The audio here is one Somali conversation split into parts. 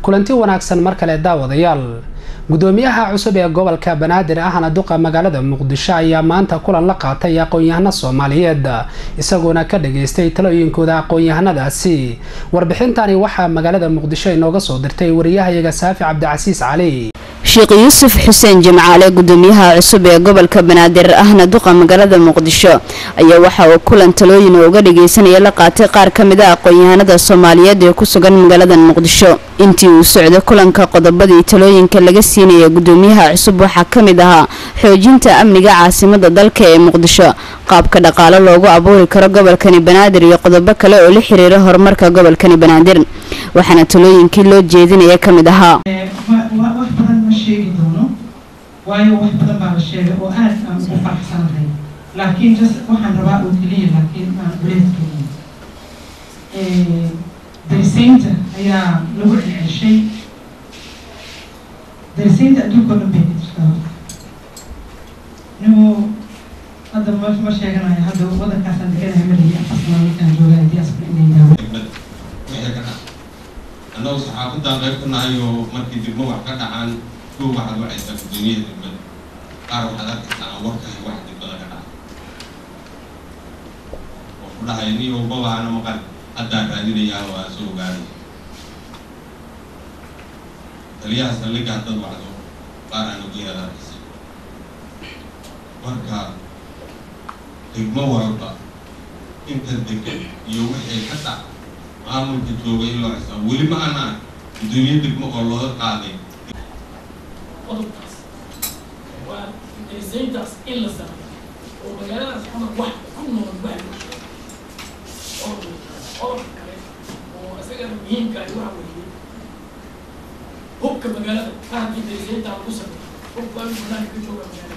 kulanti wanaagsan mar kale daawadayaal gudoomiyaha cusub ee gobolka banaadir ahna duqa magaalada muqdisho ayaa maanta kulan la qaatay aqoon-yahano soomaaliyeed isagoona ka dhageystay talooyinkooda aqoon-yahanadaasi warbixintani waxaa magaalada muqdisho inooga soo dirtay wariyahayaga saafi cabdicasiis cali sheekh yuusuf xuseen jimcaale gudoomiyaha cusub ee gobolka banaadir ahna duqa magaalada muqdisho ayaa waxa uu kulan talooyin uga dhageysanaya la qaatay qaar ka mid a aqoon-yahanada soomaaliyeed ee ku sugan magaalada muqdisho intii uu socday kulanka qodobadii talooyinka laga siinaya gudoomiyaha cusub waxaa ka mid ahaa xoojinta amniga caasimada dalka ee muqdisho qaabka dhaqaale loogu abuuri karo gobolkani banaadir iyo qodobo kale oo la xiriira horumarka gobolkani banaadir waxaana talooyinkii loo jeedinaya ka mid ahaa wax badan ma sheegi doono waayo wax badan baa la sheegay oo aad aan ugu faraxsanahay laakiin just waxaan rabaa oo keliya laakiin aan uleedkeliya darisaynta ayaa lagu celcelshay darisaynta adduunka o dhan bay ka jirtaa nimu hadda ma ma sheeganayo hadda wadankaasaan deganahay maligi afar sano markaan joogaa diaspora inay daawo annagu saxaafaddaan qayb ka nahay oo markii degmo wax ka dhacaan kow waxaad wacaysaa guddoomiyaha degmada qaar waxaad arkaysaa aan warkahay wax degmada ka dhaca oo ku dhahaya ni walbaba ana maqan haddaan raadinayaa oo aan soo ogaanay taliyaha saldhigga haddaad wacdo qaar aan ogeyn aad arkaysa marka degmo walba inta degan iyo wixii ka dhaca maamulka jooga in loo xisaabo weli ma ana gudoomiye degmo oo looga qaaday qodobkaas waa darisayntaas in la sameeyo oo magaaladaas xamar wax ku nool wax loo sheego oo qodobka kale oo isagana muhiimka ah waxa weeye hubka magaalada ka haddii darisayntaa lagu sameeyo hubka in banaanka ka jooga magaalada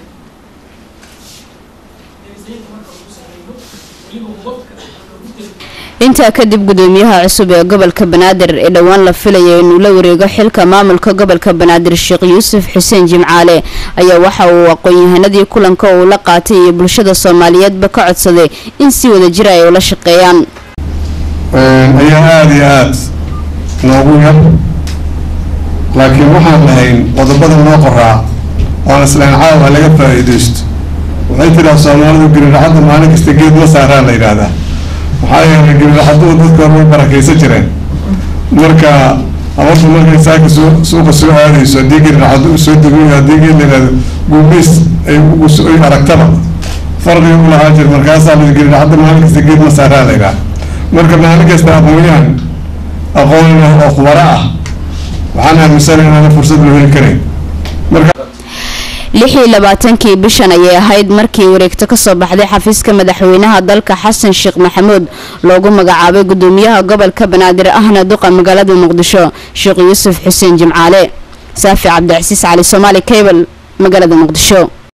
darisaynta marka lagu sameeyo weliba hubabka lagu dariyo intaa kadib gudoomiyaha cusub ee gobolka banaadir ee dhowaan la filaya inuu la wareego xilka maamulka gobolka banaadir sheekh yuusuf xuseen jimcaale ayaa waxa uu aqoon-yahanadii kulanka uu la qaatay iyo bulshada soomaaliyeedba ka codsaday in si wada jira ay ula shaqeeyaan ayaa aada iyo aada noogu yar laakiin waxaan lahayn qodobada noo qoraa oon islayn caawa laga faa-iideysto waxay tidhaha soomaalidu giriracadda maalin kasta geed ma saaraa la yidhaahdaa maxaa yeelay giriracadduhu dadka hor way barakaysan jireen marka habarta markay saaka soo suuqa soo aadayso haddii giriracaddu u soo dego haddii geed la yidhahdo guubiis ay ay aragtaba farqiga u lahaa jir markaasaa la giriracadda maalin kasta geed ma saaraa la yidhaha marka maalin kasta aqoon-yahan aqoon leh oo khubaro ah waxaan aaminsanay inaana fursad loo heli karayn marka lix iyo labaatankii bishan ayay ahayd markii wareegto kasoo baxday xafiiska madaxweynaha dalka xasan sheekh maxamuud loogu magacaabay gudoomiyaha gobolka banaadir ahna duqa magaalada muqdisho sheekh yuusuf xuseen jimcaale saafi cabdicasiis cali soomaali cable magaalada muqdisho